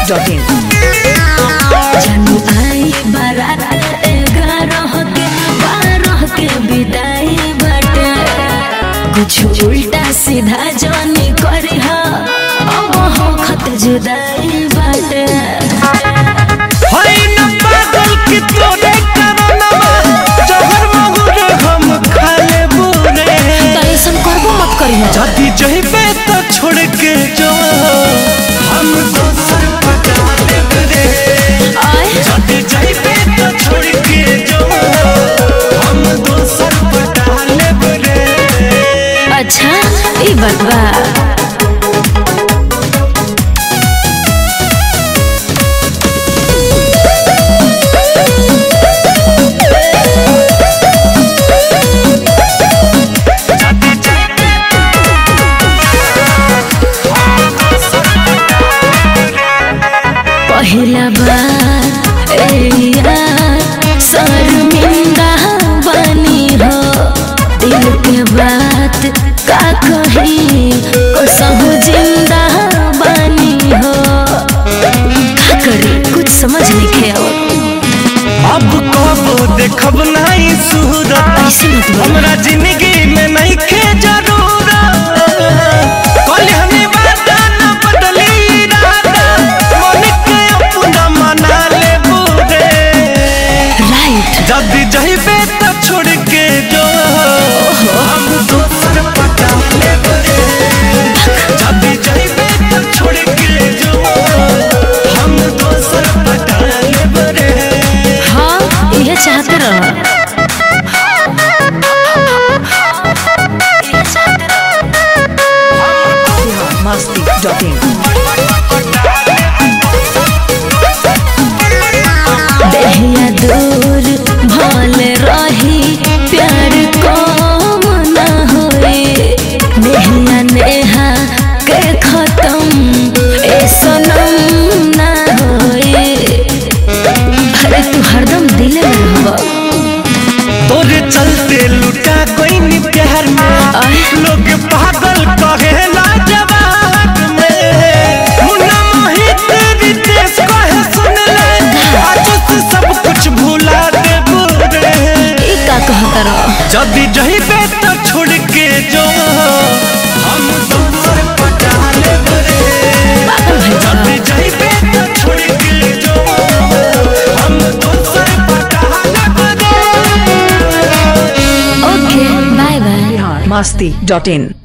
masti.in जानू आई बारात ग्यारह के बारह के विदाई बाटे कुछ उल्टा सीधा जानी करी हा अब हो खत जुदाई बाटे होई न पागल की तोरे करनवा जहर महुर हम खाले बुरे त ऐसन करबो मत करी हा जदी जइबे तो छोड़ के जो हम दोसर पटा लेब रे आय जदी जइबे तो छोड़ के जो हम दोसर पटा लेब रे अच्छा ई बात बा पहिला बार ए यार शर्मिंदा बनी हो दिल के बात का कही कसहु जिंदा बनी हो का करी कुछ समझ नहीं आवत अब कब देखब नहीं सूरत ऐसे मत बोल हमरा जिंदगी में नहीं खे जरूरत कल हमें वादा न बदली इरादा मन के अपना मना ले बुरे राइट जल्दी जइबे तो छोड़ के जो हम दोसर पटा ले बुरे जल्दी जइबे तो छोड़ के जो हम दोसर पटा ले बुरे हाँ यह चाहते रहो masti.in देहिया दूर भल रही प्यार कम न होए नेहिया नेहा के खत्म ए सनम न होए अरे तू हरदम दिल में रहबा तोरे चलते लुटा कोई नी प्यार में आय। लोग पागल कहेला जवाब में मुन्ना मोहित रितेश कहे सुन ले आज से सब कुछ भुला दे बुरे ई का कहता रहो जदी जइबे तो छोड़ के जो हम दोसर पटा ले बुरे पागल भइल बा। जदी जइबे तो छोड़ के जो हम दोसर पटा ले बुरे ओके बाय बाय masti.in